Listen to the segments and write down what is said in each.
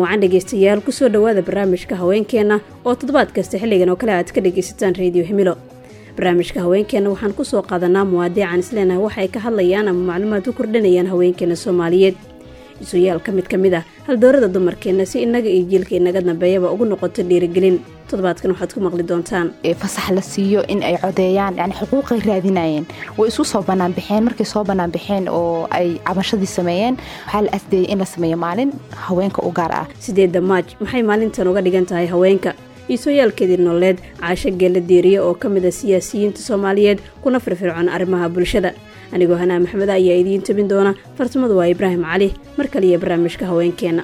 wacan dhegaystayaal kusoo dhowaada barnaamijka haweenkeenna oo toddobaad kasta xilligan oo kale aad ka dhegaysataan rediyo himilo barnaamijka haweenkeenna waxaan kusoo qaadanaa muwaadiican isleenahay waxay ka hadlayaan ama macluumaad u kordhinayaan haweenkeena soomaaliyeed isuyaal ka mid ka mid ah haldoorada dumarkeenna si innaga iyo jiilka inaga dambeeyaba ugu noqoto dhiirigelin toddobaadkan waxaad ku maqli doontaan fasax la siiyo in ay codeeyaan yani xuquuqay raadinayeen way isu soo banaanbaxeen markay soo banaanbaxeen oo ay cabashadii sameeyeen waxaa la asdeeyey in la sameeyo maalin haweenka u gaar ah sideedda maaj maxay maalintan uga dhigan tahay haweenka iisooyaalkeedii nololeed caasho geella deeriye oo ka mid a siyaasiyiinta soomaaliyeed kuna firfircoon arrimaha bulshada anigoo hanaa maxmeda ayaa idiin tebin doona farsamadu waa ibraahim cali mar kaliya barnaamijka haweenkeenna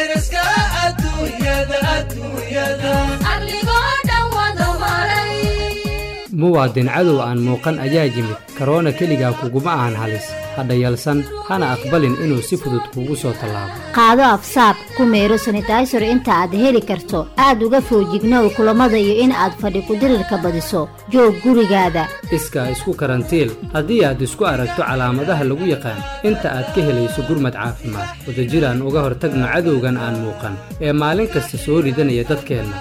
muwaadin cadow aan muuqan ayaa yimid karoona keligaa kuguma ahan halis hadha yalsan hana aqbalin inuu si fudud kuugu soo tallaabo qaado afsaab ku meero sanitaysor inta aad heli karto aad uga foojignow kulammada iyo in aad fadhi kudirirka badiso joog gurigaada iskaa isku karantiil haddii aad isku aragto calaamadaha lagu yaqaan inta aad ka helayso gurmad caafimaad wadajiraan uga hortagno cadowgan aan muuqan ee maalin kasta soo ridanaya dadkeenna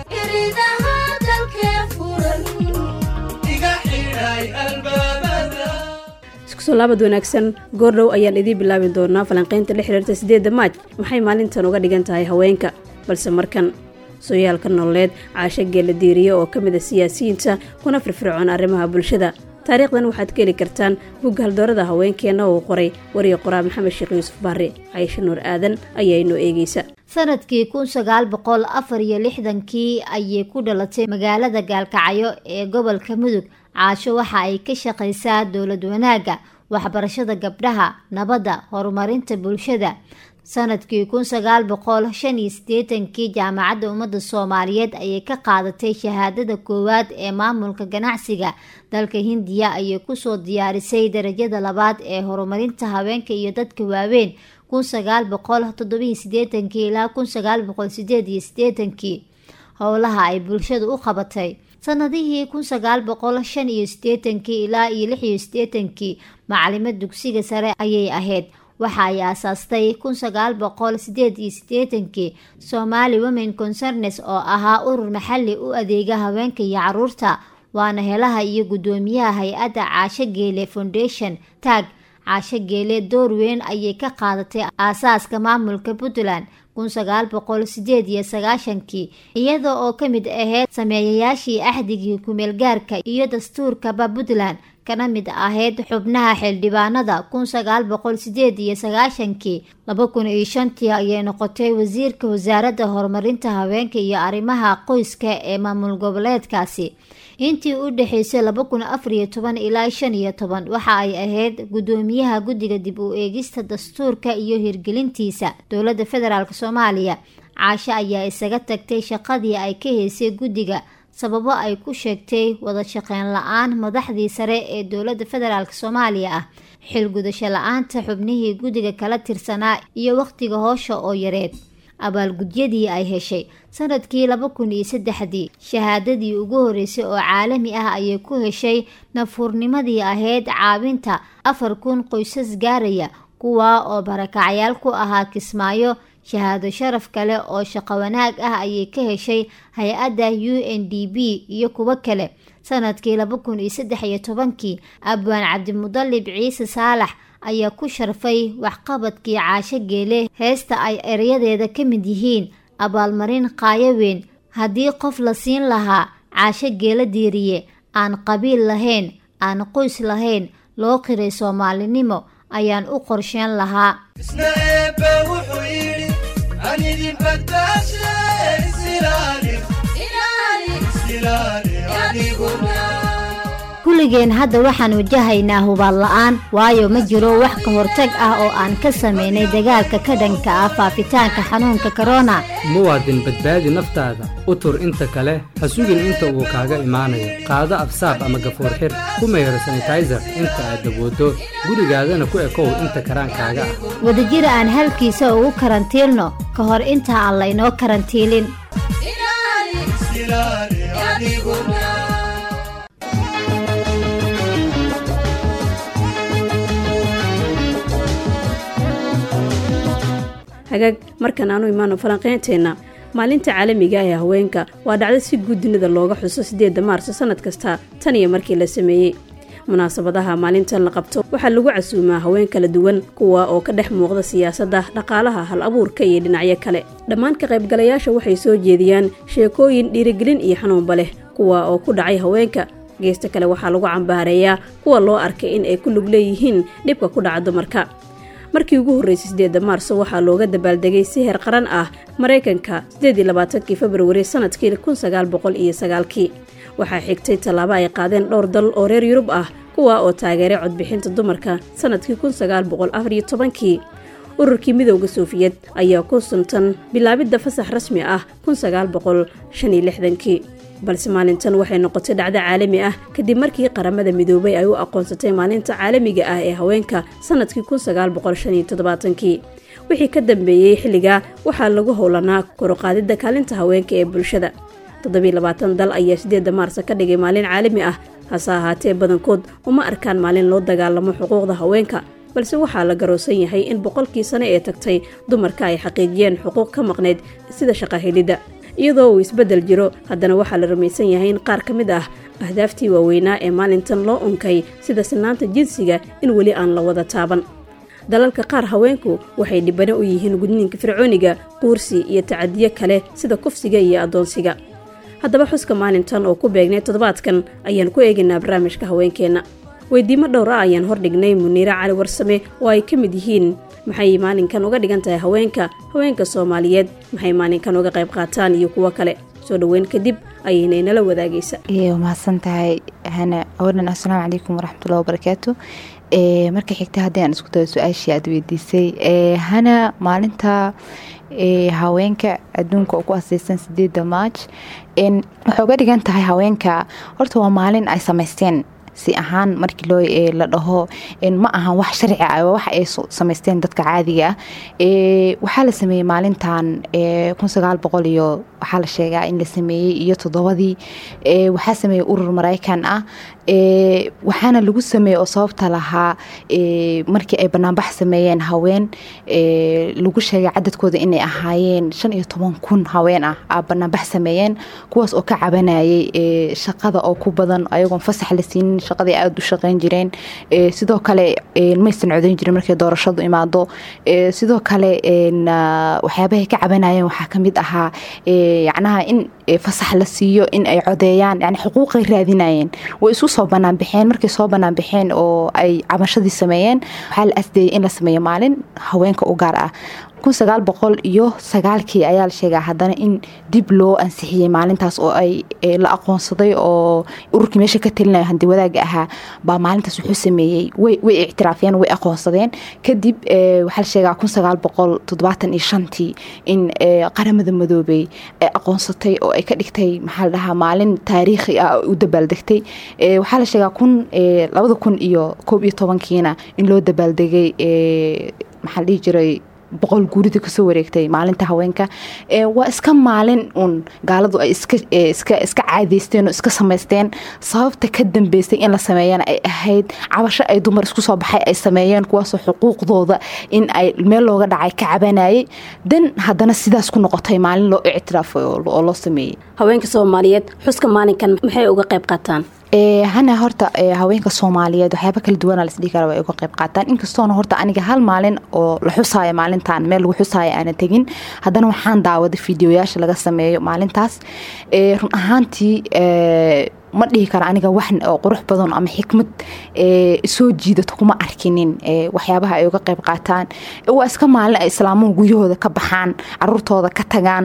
iskusoo laabad wanaagsan goordhow ayaan idiin bilaabi doonaa falanqaynta la xiriirta siddeedda maaj maxay maalintan uga dhigan tahay haweenka balse markan sooyaalka nololeed caasho geella diiriye oo ka mid a siyaasiyiinta kuna firfircoon arrimaha bulshada taariikhdan waxaad ka heli kartaan bugga haldoorada haweenkeenna uu qoray wariya qoraa maxamed sheekh yuusuf barre caysho nuur aadan ayaa inoo eegeysa sanadkii kun sagaal boqol afar iyo lixdankii ayay ku dhalatay magaalada gaalkacyo ee gobolka mudug caasho waxa ay ka shaqaysaa dowlad wanaagga waxbarashada gabdhaha nabadda horumarinta bulshada sanadkii kun sagaal boqol shan iyo siddeetankii jaamacadda ummadda soomaaliyeed ayay ka qaadatay shahaadada koowaad ee maamulka ganacsiga dalka hindiya ayay kusoo diyaarisay darajada labaad ee horumarinta haweenka iyo dadka waaweyn kun sagaal boqol toddobiyo siddeetankii ilaa kun sagaal boqol sideed iyo siddeetankii howlaha ay bulshada u qabatay sanadihii kun sagaal boqol shan iyo siddeetankii ilaa iyo lix iyo siddeetankii macalimo dugsiga sare ayay ahayd waxa ay aasaastay kun sagaal boqol sideed iyo siddeetankii somali women concernes oo ahaa urur maxalli u adeega haweenka iyo caruurta waana helaha iyo guddoomiyaha hay-adda caasho geele foundation taag caasho geele door weyn ayay ka qaadatay aasaaska maamulka puntland kun sagaal boqol sideed iyo sagaashankii iyada oo ka mid ahayd sameeyayaashii axdigii kumeelgaarka iyo dastuurkaba puntland kana mid ahayd xubnaha xildhibaanada kun sagaal boqol sideed iyo sagaashankii laba kun iyo shantii ayay noqotay wasiirka wasaaradda horumarinta haweenka iyo arrimaha qoyska ee maamul goboleedkaasi intii u dhexeysay laba kun afar iyo toban ilaa shan iyo toban waxa ay ahayd guddoomiyaha guddiga dib u eegista dastuurka iyo hirgelintiisa dowladda federaalk soomaaliya caasho ayaa isaga tagtay shaqadii ay ka heysay guddiga sababo ay ku sheegtay wada shaqeyn la-aan madaxdii sare ee dowladda federaalk soomaaliya ah xilgudasho la-aanta xubnihii guddiga kala tirsanaa iyo wakhtiga hoosha oo yareed abaalgudyadii ay heshay sanadkii laba kun iyo saddexdii shahaadadii ugu horeysay oo caalami ah ayay ku heshay nafhurnimadii ahayd caawinta afar kun qoysas gaaraya kuwaa oo barakacyaal ku ahaa kismaayo shahaado sharaf kale oo shaqo wanaag ah ayay ka heshay hay-adda u n d b iyo kuwo kale sanadkii laba kun iyo saddex iyo tobankii abwaan cabdimudalib ciise saalax ayaa ku sharfay waxqabadkii caasho geele heesta ay erayadeeda ka mid yihiin abaalmarin qaayo weyn haddii qof la siin lahaa caasho geela diiriye aan qabiil lahayn aan qoys lahayn loo qiray soomaalinimo ayaan u qorsheyn lahaa kulligeen hadda waxaan wajahaynaa hubaal la-aan waayo ma jiro wax ka hortag ah oo aan ka sameynay dagaalka ka dhanka ah faafitaanka xanuunka korona muwaadin badbaadi naftaada u tur inta kale ha sugin inta uu kaaga imaanayo qaado absaab ama gafuur xir ku mayro sanitayser inta aad dabooddo gurigaadana ku ekow inta karaankaaga ah wadajir aan halkiisa ugu karantiilno ka hor inta aan laynoo karantiilin hagaag markan aanu imaano falanqeynteenna maalinta caalamiga ee haweenka waa dhacdo si guud dunida looga xuso siddeedda maarso sannad kasta tan iyo markii la sameeyey munaasabadaha maalintan la qabto waxaa lagu casuumaa haween kala duwan kuwa oo ka dhex muuqda siyaasadda dhaqaalaha hal abuurka iyo dhinacyo kale dhammaan ka qaybgalayaasha waxay soo jeediyaan sheekooyin dhiirigelin iyo xanuunba leh kuwa oo ku dhacay haweenka geesta kale waxaa lagu cambaareeyaa kuwa loo arkay in ay ku lug leeyihiin dhibka ku dhaca dumarka markii ugu horreysay siddeedda maarso waxaa looga dabaaldegay si heer qaran ah maraykanka siddeed iyo labaatankii februari sannadkii kun sagaal boqol iyo sagaalkii waxaa xigtay tallaabo ay qaadeen dhowr dal oo reer yurub ah kuwa oo taageeray codbixinta dumarka sannadkii kun sagaal boqol afar iyo tobankii ururkii midowda soofiyed ayaa ku suntan bilaabidda fasax rasmi ah kun sagaal boqol shan iyo lixdankii balse maalintan waxay noqotay dhacdo caalami ah kadib markii qaramada midoobay ay u aqoonsatay maalinta caalamiga ah ee haweenka sannadkii kun sagaal boqol shan iyo toddobaatankii wixii ka dambeeyey xilligaa waxaa lagu howlanaa koruqaadidda kaalinta haweenka ee bulshada toddobiy labaatan dal ayaa siddeedda maarsa ka dhigay maalin caalami ah hase ahaatee badankood uma arkaan maalin loo dagaalamo xuquuqda haweenka balse waxaa la garoosan yahay in boqolkii sane ee tagtay dumarka ay xaqiijiyeen xuquuq ka maqnayd sida shaqahelidda iyadoo uu isbeddel jiro haddana waxaa la rumaysan yahay in qaar ka mid ah ahdaaftii waaweynaa ee maalintan loo unkay sida sinaanta jinsiga in weli aan la wada taaban dalalka qaar haweenku waxay dhibano u yihiin gudniinka fircooniga quursi iyo tacadiyo kale sida kufsiga iyo addoonsiga haddaba xuska maalintan oo ku beegnay toddobaadkan ayaan ku eegaynaa barnaamijka haweenkeenna weydiimo dhowr ah ayaan hordhignay muniire cali warsame oo ay ka mid yihiin maxay maalinkan uga dhigan tahay haweenka haweenka soomaaliyeed maxay maalinkan uga qayb qaataan iyo kuwo kale soo dhoweyn kadib ayaynay nala wadaagaysa mahadsan tahay hana awalan assalaamu calaykum waraxmatullahi wabarakaatu marka xigta haddii aan isku dayo su-aashii aad weydiisay hana maalinta haweenka adduunka oo ku aseysan sideedda maaj waxay uga dhigan tahay haweenka horta waa maalin ay samaysteen si ahaan markii loo la dhaho ma ahan wax sharci ah wax ay samaysteen dadka caadiga ah waxaa la sameeyey maalintan kun sagaal boqol iyo waxaa la sheegaa in la sameeyey iyo toddobadii waxaa sameeyey urur maraykan ah waxaana lagu sameeyey oo sababta lahaa markii ay banaanbax sameeyeen haween lagu sheegay cadadkooda inay ahaayeen shan iyo toban kun haween ah a banaanbax sameeyeen kuwaas oo ka cabanayay shaqada oo ku badan ayagoon fasax la siinin shaqadii aada u shaqeyn jireen sidoo kale maysan codayn jirin markay doorashadu imaado sidoo kale waxyaabahay ka cabanayeen waxaa kamid ahaa yacnaha in fasax la siiyo in ay codeeyaan yani xuquuqay raadinayeen way isu soo banaan baxeen markay soo banaan baxeen oo ay cabashadii sameeyeen waxaa la asdeeyay in la sameeyo maalin haweenka u gaar ah kun sagaal boqol iyo sagaalkii ayaa la sheegaa haddana in dib loo ansixiyey maalintaas oo ay la aqoonsaday oo ururkii meesha ka talinaya handi wadaaga ahaa baa maalintaas wuxuu sameeyey way ictiraafeen way aqoonsadeen kadib waxaa la sheegaa kun sagaal boqol toddobaatan iyo shantii in qaramada madoobey ay aqoonsatay oo ay ka dhigtay maxaa la dhahaa maalin taariikhi ah u dabaaldegtay waxaa la sheegaa kun labada kun iyo koob iyo tobankiina in loo dabaaldegay maxaa la dhihi jiray boqol guurida kasoo wareegtay maalinta haweenka waa iska maalin uun gaaladu ay iska caadeysteen oo iska samaysteen sababta ka dambeysay in la sameeyana ay ahayd cabasho ay dumar isku soo baxay ay sameeyeen kuwaasoo xuquuqdooda in ay meel looga dhacay ka cabanayay dan haddana sidaas ku noqotay maalin loo ictiraafay oo loo sameeyey haweenka soomaaliyeed xuska maalinkan maxay uga qayb qaataan hana horta haweenka soomaaliyeed waxyaaba kala duwana lasdhihi kara way uga qayb qaataan inkastoona horta aniga hal maalin oo la xusaayo maalintan meel lagu xusaayo aana tegin haddana waxaan daawaday fideoyaasha laga sameeyo maalintaas run ahaantii ma dhihi karo aniga wax oo qurux badan ama xikmad soo jiidato kuma arkinin waxyaabaha ay uga qayb qaataan waa iska maalin ay islaamuhu guryahooda ka baxaan caruurtooda ka tagaan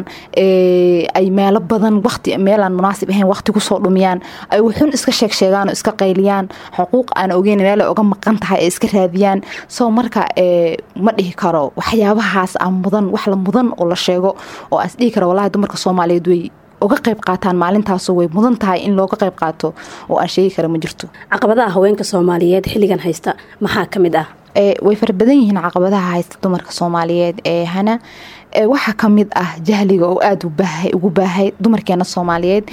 ay meelo badan waqti meelaan munaasib ahayn waqti kusoo dhumiyaan ay wuxuun iska sheeg sheegaan oo iska qayliyaan xuquuq aan ogeyn meel ay uga maqan tahay ay iska raadiyaan soo marka ma dhihi karo waxyaabahaas a mudan wax la mudan oo la sheego oo aas dhihi karo wallahi dumarka soomaaliyeed way uga qayb qaataan maalintaasu way mudan tahay in looga qayb qaato oo aan sheegi kara ma jirto caqabadaha haweenka soomaaliyeed xilligan haysta maxaa ka mid ah way fara badan yihiin caqabadaha haysta dumarka soomaaliyeed ee hana waxaa kamid ah jahliga oo aada ugu baahay dumarkeena soomaaliyeed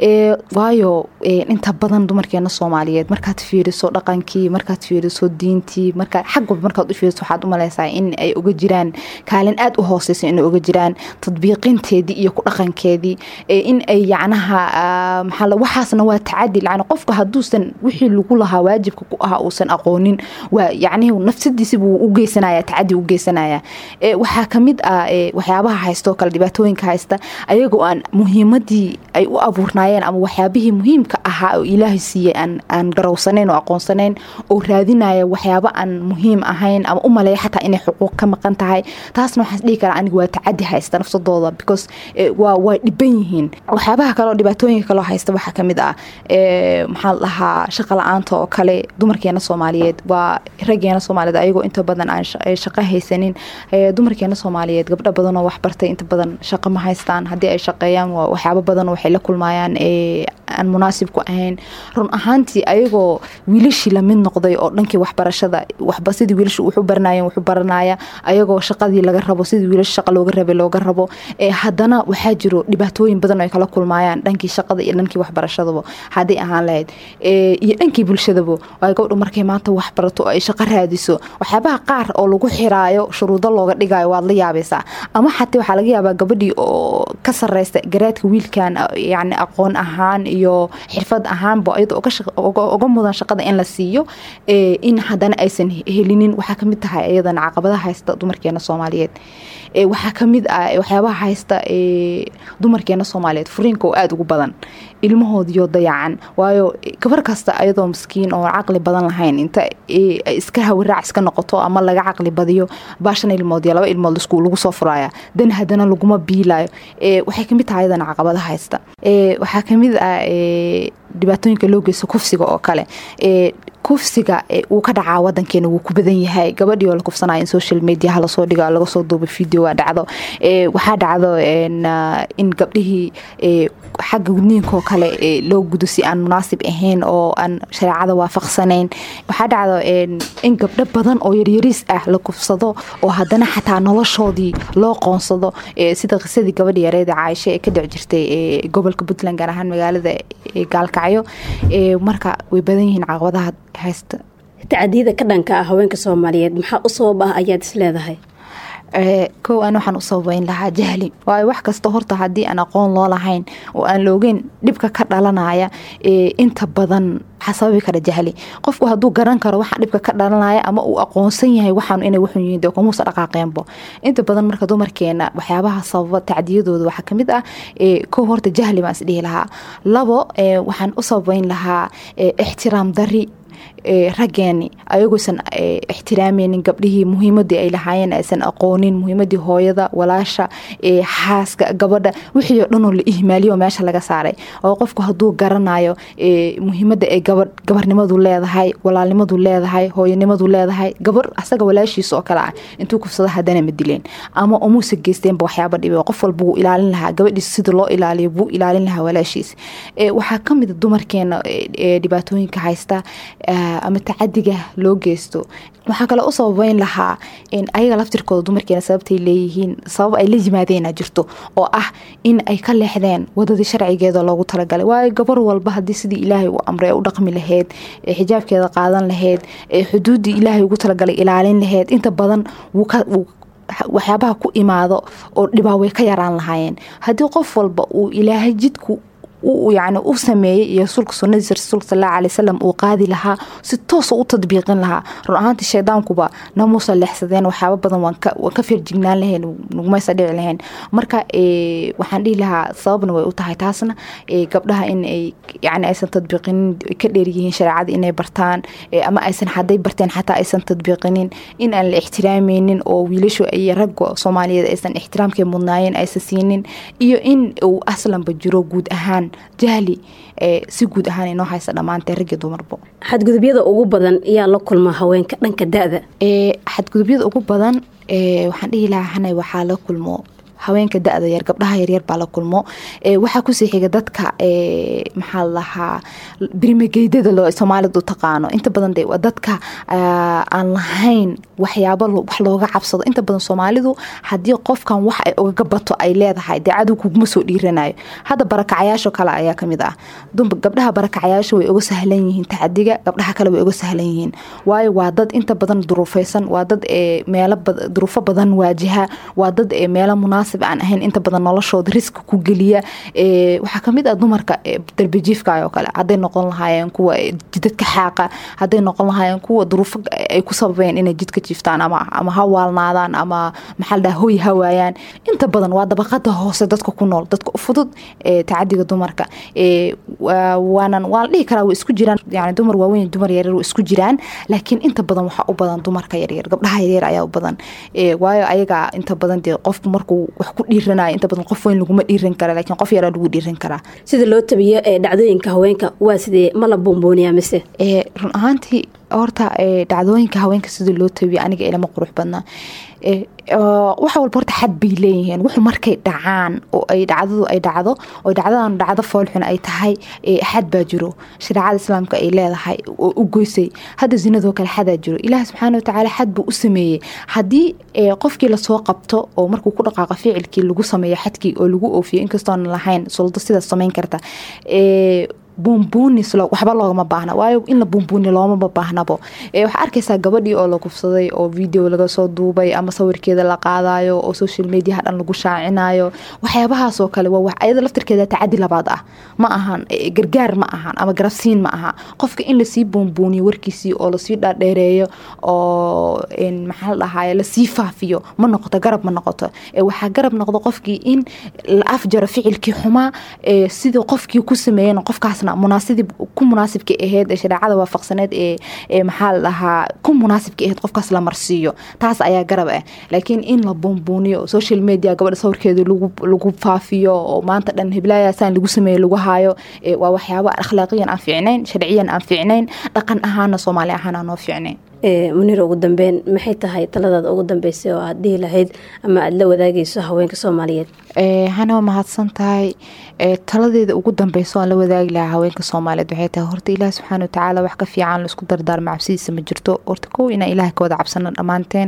waayo inta badan dumarkeena soomaaliyeed markaad fiiriso dhaqankii markaad fiiriso diintii markaa xag walba markaad u fiiriso waxaad umaleysaa in ay uga jiraan kaalin aada u hooseysa inay uga jiraan tadbiiqinteedii iyo ku dhaqankeedii in ay yacnaha maxaa waxaasna waa tacadi lacni qofka hadduusan wixii lagu lahaa waajibka ku ahaa uusan aqoonin waa yacnihi nafsadiisi buu u geysanaya tacadi u geysanaya waxaa kamid ah waxyaabaha haysta oo kale dhibaatooyinka haysta ayagoo aan muhiimadii ay u abuurnaayeen ama waxyaabihii muhiimka ahaa oo ilaahay siiyey aan garowsanayn oo aqoonsanayn oo raadinaya waxyaabo aan muhiim ahayn ama u maleeya xataa inay xuquuq ka maqan tahay taasna waxaan dhihi karaa aniga waa tacadi haysta nafsadooda because waa waa dhiban yihiin waxyaabaha kale oo dhibaatooyinka kaloo haysta waxaa kamid ah maxaa la dhahaa shaqa la-aanta oo kale dumarkeena soomaaliyeed waa raggeena soomaaliyeed ayagoo inta badan aan shaqo haysanin dumarkeena soomaaliyeed gabdho badan oo waxbartay inta badan shaqo ma haystaan haddii ay shaqeeyaan waxyaabo badan waxay la kulmaayaan aan munaasib ku ahayn run ahaantii ayagoo wiilashii lamid noqday oo dhankii waxbarashada waxba sidii wiilasha wuxu baranayeen wuxu baranaya ayagoo shaqadii laga rabo sidii wiilasha shaqa looga rabay looga rabo haddana waxaa jiro dhibaatooyin badan oo ay kala kulmaayaan dhankii shaqada iyo dhankii waxbarashadaba hadday ahaan lahayd iyo dhankii bulshadaba waayo gabdho markay maanta wax barato oo ay shaqo raadiso waxyaabaha qaar oo lagu xiraayo shuruudo looga dhigayo waad la yaabaysaa ama xataa waxaa laga yaabaa gabadhii oo ka sareysta garaadka wiilkan yani aqoon ahaan iyo xirfad ahaanba iyada uga mudan shaqada in la siiyo in haddana aysan helinin waxaa kamid tahay iyadana caqabadaha haysta dumarkeena soomaaliyeed waxaa kamid ah waxyaabaha haysta dumarkeena soomaaliyeed furiinka oo aada ugu badan ilmahoodiyo dayacan waayo gabar kasta ayadoo maskiin oo caqli badan lahayn inta iska hawiraac iska noqoto ama laga caqli badiyo baashan ilmood iyo laba ilmood lagu soo furaya dan haddana laguma biilayo waxay kamid tahay ayadana caqabadaha haysta waxaa kamid ah dhibaatooyinka loo geysto kufsiga oo kale kufsiga wuu ka dhacaa wadankeena wuu ku badan yahay gabadhii oo la kufsanaya in social mediaha lasoo dhiga laga soo duuba videoa dhacdo waxaa dhacdo in gabdhihii xagga gudniinkaoo kale loo gudo si aan munaasib ahayn oo aan shareecada waafaqsanayn waxaa dhacdo in gabdho badan oo yaryariis ah la kufsado oo haddana xataa noloshoodii loo qoonsado sida qisadii gabadhi yareeda caaisho ee ka dhic jirtay gobolka puntland gaar ahaan magaalada gaalkacyo marka way badan yihiin caqabadaha haysta tacadiyada ka dhanka ah haweenka soomaaliyeed maxaa u sabab ah ayaad is leedahay kow aan waxaan u sababeyn lahaa jahli waayo wax kasta horta haddii aan aqoon loo lahayn oo aan loogeyn dhibka ka dhalanaya inta badan waxaa sababi kara jahli qofku hadduu garan karo waxa dhibka ka dhalanaya ama uu aqoonsan yahay waxaan inay wuxun yihiin dee kumuusa dhaqaaqeenbo inta badan marka dumarkeena waxyaabaha sababa tacdiyadooda waxaa kamid ah kow horta jahli baan isdhihi lahaa labo waxaan u sababeyn lahaa ixtiraam dari raggeeni ayagoosan ixtiraameynin gabdhihii muhiimadii ay lahaayeen aysan aqoonin muhiimadii hooyada walaasha xaaska gabadha wixii oo dhanoo la ihmaaliyo meesha laga saaray oo qofku hadduu garanayo muhiimada ay gabarnimadu leedahay walaalnimadu leedahay hooyanimadu leedahay gabar asaga walaashiisa oo kale ah intuu kufsado haddana ma dileen ama umuusa geysteenba waxyaaba dhibe qof walba wuu ilaalin lahaa gabadhiisa sida loo ilaaliyo buu ilaalin lahaa walaashiisa waxaa kamida dumarkeena dhibaatooyinka haysta ama tacadiga loo geysto waxaa kale u sababeyn lahaa ayaga laftirkooda dumarkeena sababtay leeyihiin sabab ay la yimaadeena jirto oo ah in ay ka leexdeen wadadii sharcigeeda loogu talagalay waayo gabar walba haddii sidii ilaahay u amray u dhaqmi lahayd xijaabkeeda qaadan lahayd xuduuddii ilaahay ugu talagalay ilaalin lahayd inta badan waxyaabaha ku imaado oo dhibaa way ka yaraan lahaayeen haddii qof walba uu ilaahay jidku yani u sameeyey iyo rasuulka sunadiisa rasuulka sal alla alay wasalam uu qaadi lahaa si toosa u tadbiiqin lahaa run ahaantii shaydaankuba namuusa leexsadeen waxyaaba badan waan ka feerjignaan lahayn nagmaysa dhici lahayn marka waxaan dhihi lahaa sababna way u tahay taasna gabdhaha in ay yani aysan tadbiiqinin ka dheeryihiin shareecada inay bartaan ama aysan hadday barteen xataa aysan tadbiiqinin in aan la ixtiraameynin oo wiilashu iyo ragga soomaaliyeed aysan ixtiraamkay mudnaayeen aysan siinin iyo in uu aslanba jiro guud ahaan jahli si guud ahaan inoo haysta dhammaantee raggi dumarbo xadgudubyada ugu badan ayaa la kulmaa haweenka dhanka da-da xadgudubyada ugu badan waxaan dhihi lahaa hanay waxaa la kulmo haweenka da-da yar gabdhaha yaryar baa la kulmo waxaa kusii xiga dadka maxaa lahaa birimageydada loo soomaalidu taqaano inta badan de waa dadka aan lahayn waxyaabo wax looga cabsado inta badan soomaalidu haddii qofkan wax ay ugaga bato ay leedahay dee cadow kuguma soo dhiiranayo hadda barakacayaasho kale ayaa kamid ah gabdhaha barakacayaasha way uga sahlan yihiin tacadiga gabdhaha kale way uga sahlan yihiin waayo waa dad inta badan duruufeysan waa dad meelo duruufo badan waajiha waa dad meelo munaasib aan ahayn inta badan noloshooda riska ku geliya waxaa kamid ah dumarka darbijiifka oo kale haday noqon lahaayeen kuwa jidadka xaaqa haday noqon lahaayeen kuwa duruufo ay ku sababeen inay jidka jiiftaan ama ha waalnaadaan ama maxaa ladhaha hoy hawaayaan inta badan waa dabaqada hoose dadka ku nool dadka fudud tacadiga dumarka waanan waa la dhihi karaa way isku jiraan yani dumar waaweyn dumar yaryar way isku jiraan laakiin inta badan waxaa u badan dumarka yaryar gabdhaha yaryar ayaa u badan waayo ayaga inta badan dee qofku markuu wax ku dhiiranayo inta badan qof weyn laguma dhiiran kara laakiin qof yaraa lagu dhiiran karaa sida loo tabiyo ee dhacdooyinka haweenka waa sidee ma la buunbuuniyaa mise run ahaantii horta dhacdooyinka haweenka sida loo tabiyo aniga ilama qurux badnaa wax walba horta xad bay leeyihiin wuxu markay dhacaan oo ay dhacdadu ay dhacdo oo dhacdadan dhacdo foolxun ay tahay xad baa jiro shareecada islaamka ay leedahay oo u goysay hadda zinadoo kale xadaa jiro ilaah subxaana watacaala xad buu u sameeyey haddii qofkii lasoo qabto oo markuu ku dhaqaaqo ficilkii lagu sameeyo xadkii oo lagu oofiyo inkastoona lahayn suldo sidaas samayn karta buunbuunis waxba loogama baahna waayo in la buunbuuni loomama baahnabo waxaa arkaysaa gabadhii oo la kufsaday oo video laga soo duubay ama sawirkeeda la qaadayo oo social mediaha dhan lagu shaacinayo waxyaabahaasoo kale waa wax ayada laftirkeeda tacadi labaad ah ma ahan gargaar ma ahan ama garabsiin ma aha qofka in lasii buunbuuniyo warkiisii oo lasii dhaadheereeyo oo maxaa la dhahaye lasii faafiyo ma noqoto garab ma noqoto waxaa garab noqdo qofkii in la afjaro ficilkii xumaa sidii qofkii ku sameeyen qofkaas munaasib ku munaasibka aheyd ee shareecada waafaqsaneed ee maxaa la dhahaa ku munaasibka aheyd qofkaas la marsiiyo taas ayaa garab ah laakiin in la buunbuuniyo social media gabadha sawirkeeda lagu faafiyo oo maanta dhan heblaayasaan lagu sameeyo lagu haayo waa waxyaabo akhlaaqiyan aan fiicnayn sharciyan aan fiicnayn dhaqan ahaana soomaali ahaan aan noo fiicnayn munir ugu dambeyn maxay tahay taladaada ugu dambeysay oo aad dhihi lahayd ama aada la wadaagayso haweenka soomaaliyeed hana waa mahadsan tahay taladeeda ugu dambeyso aan la wadaagi lahaa haweenka soomaaliyeed waxay tahay horta ilaah subxaana watacaala wax ka fiican laisku dardaarma cabsidiisa ma jirto horta kow inaan ilaah ka wada cabsano dhammaanteen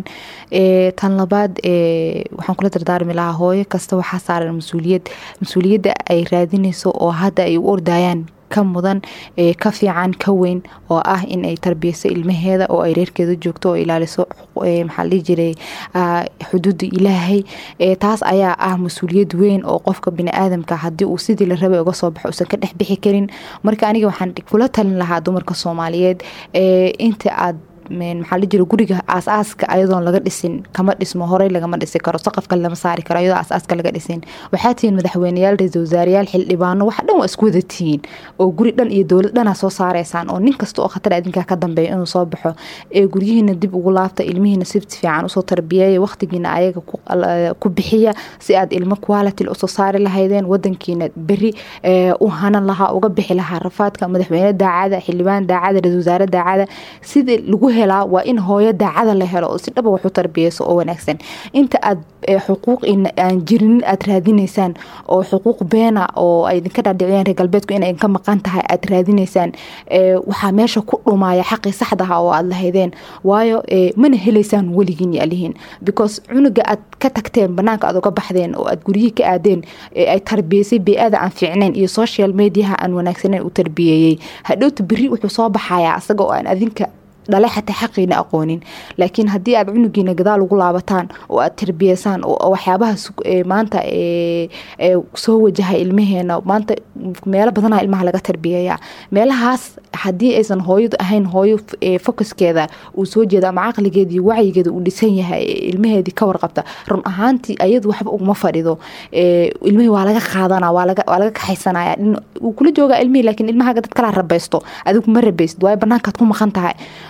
tan labaad waxaan kula dardaarmi lahaa hooyo kasta waxaa saaran mas-uuliyad mas-uuliyadda ay raadinayso oo hadda ay u ordayaan ka mudan ka fiican ka weyn oo ah in ay tarbiyeyso ilmaheeda oo ay reerkeeda joogto oo ilaaliso maxaa la dhihi jiray xuduudda ilaahay taas ayaa ah mas-uuliyad weyn oo qofka bini-aadamka haddii uu sidii la rabay uga soo baxo uusan ka dhex bixi karin marka aniga waxaan kula talin lahaa dumarka soomaaliyeed inta aad maxaa la jira guriga aas-aaska ayadoon laga dhisin kama dhismo horey lagama dhisi karo saqafka lama saari karo ayadoo aas-aaska laga dhisin waxaa tihiin madaxweyneyaal ra-isul wasaarayaal xildhibaano wax dhan waa isku wada tihiin oo guri dhan iyo dowlad dhanaa soo saareysaan oo nin kasta oo khatar adinkaa ka dambeeya inuu soo baxo ee guryihiina dib ugu laabta ilmihiina si fiican usoo tarbiyeeya waqtigiina ayaga ku bixiya si aad ilmo quality usoo saari lahaydeen wadankiina beri u hanan lahaa uga bixi lahaa rafaadka madaxweyne daacada xildhibaan daacada ra-isul wasaare daacada sidii lagu helaa waa in hooyo daacada la helo oo si dhaba waxu tarbiyeyso oo wanaagsan inta aad xuquuq aan jirin aad raadinaysaan oo xuquuq beena oo ay idinka dhaadhiciyaan reer galbeedku inay ka maqan tahay aad raadinaysaan waxaa meesha ku dhumaya xaqii saxdaha oo aad lahaydeen waayo mana helaysaan weligiin yaalihiin because cunuga aad ka tagteen banaanka aad uga baxdeen oo aad guryihii ka aadeen ay tarbiyeysay bey-ada aan fiicnayn iyo social mediaha aan wanaagsaneyn u tarbiyeeyey hadhowta beri wuxuu soo baxayaa isaga oo aan adinka dhale xataa xaqiina aqoonin laakiin haddii aad cunugiina gadaal ugu laabataan oo aad tarbiyeysaan oo waxyaabahaas maanta soo wajahay ilmaheena maanta meelo badana ilmaha laga tarbiyeeya meelahaas haddii aysan hooyadu ahayn hooyo focuskeeda uu soo jeeda ama caqligeeda iyo wacyigeeda uu dhisan yahay ilmaheedii ka warqabta run ahaantii ayadu waxba uguma fadhido ilmihii waa laga qaadana waa laga kaxaysanaya wuu kula joogaa ilmihii laakiin ilmahaaga dad kala rabaysto adigu ma rabaysid waayo banaankaad ku maqan tahay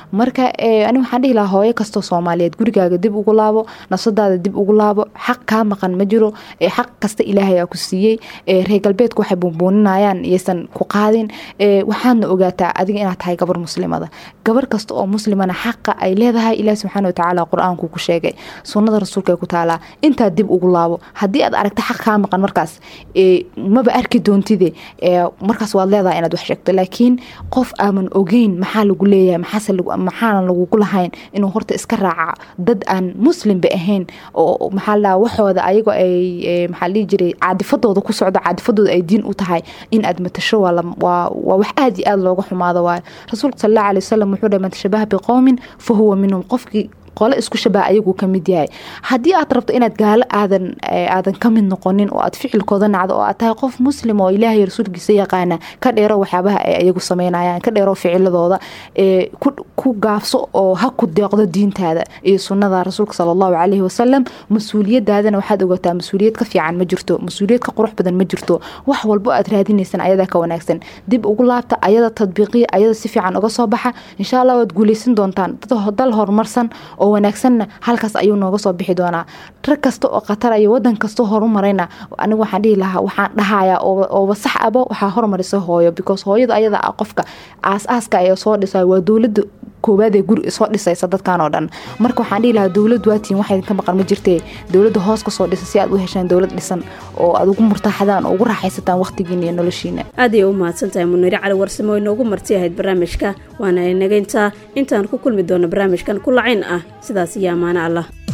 marka ani waxaan dhihi lahaa hooyo kastoo soomaaliyeed gurigaaga dib ugu laabo nafsadaada dib ugu laabo xaq kaa maqan ma jiro xaq kasta ilaahay aa ku siiyey reer galbeedka waxay buunbuuninayaan iyaysan ku qaadin waxaadna ogaataa adiga inaad tahay gabar muslimada gabar kasta oo muslimana xaqa ay leedahay ilaah subxaana watacaala qur-aanku ku sheegay sunnada rasuulka ay ku taalaa intaa dib ugu laabo haddii aad aragta xaq kaa maqan markaas maba arki doontide markaas waad leedahay inaad wax sheegto laakiin qof aaman ogeyn maxaa lagu leeyahay maxaana lagugu lahayn inuu horta iska raaca dad aan muslimba ahayn oo maxaa la waxooda ayagoo ay maxaa dhihi jiray caadifadooda ku socdo caadifadooda ay diin u tahay in aad matasho waa wax aada iyo aada looga xumaado waayo rasuulka sal allahu alay wasalam wuxuu dhahay man tashabaha biqowmin fa huwa minhum qofkii qole isku shabaha ayaguu kamid yahay haddii aad rabto inaad gaalo aadan aadan ka mid noqonin oo aad ficilkooda nacdo oo aad tahay qof muslim oo ilaahay rasuulkiisa yaqaana ka dheero waxyaabaha ay ayagu sameynayaan ka dheero ficiladooda ku gaafso oo ha ku deeqdo diintaada iyo sunnada rasuulka sala allahu calayhi wasalam mas-uuliyadaadana waxaad ogataa mas-uuliyad ka fiican ma jirto mas-uuliyad ka qurux badan ma jirto wax walbo aad raadinaysan ayadaa ka wanaagsan dib ugu laabta ayada tadbiiqiya ayada si fiican uga soo baxa insha allah waad guuleysan doontaan dal horumarsan oo wanaagsanna halkaas ayuu nooga soo bixi doonaa rag kasta oo khataraya wadan kastoo horumarayna anigu waxaan dhihi lahaa waxaan dhahayaa ooba sax aba waxaa hormarisa hooyo because hooyada ayada ah qofka aas-aaska ay soo dhisa waa dowlada koowaad ee guri soo dhisaysa dadkan oo dhan marka waxaan dhihi lahaa dowlad waatiin wax idinka maqan ma jirtee dowladda hoos ka soo dhisa si aad u heshaan dowlad dhisan oo aad ugu murtaaxadaan oo ugu raaxaysataan waqtigiina iyo noloshiina aad ayay u mahadsan tahay muniire cali warsamo oo inoogu marti ahayd barnaamijka waana inageyntaa intaan ku kulmi doono barnaamijkan ku lacayn ah sidaas iyo ammaano allah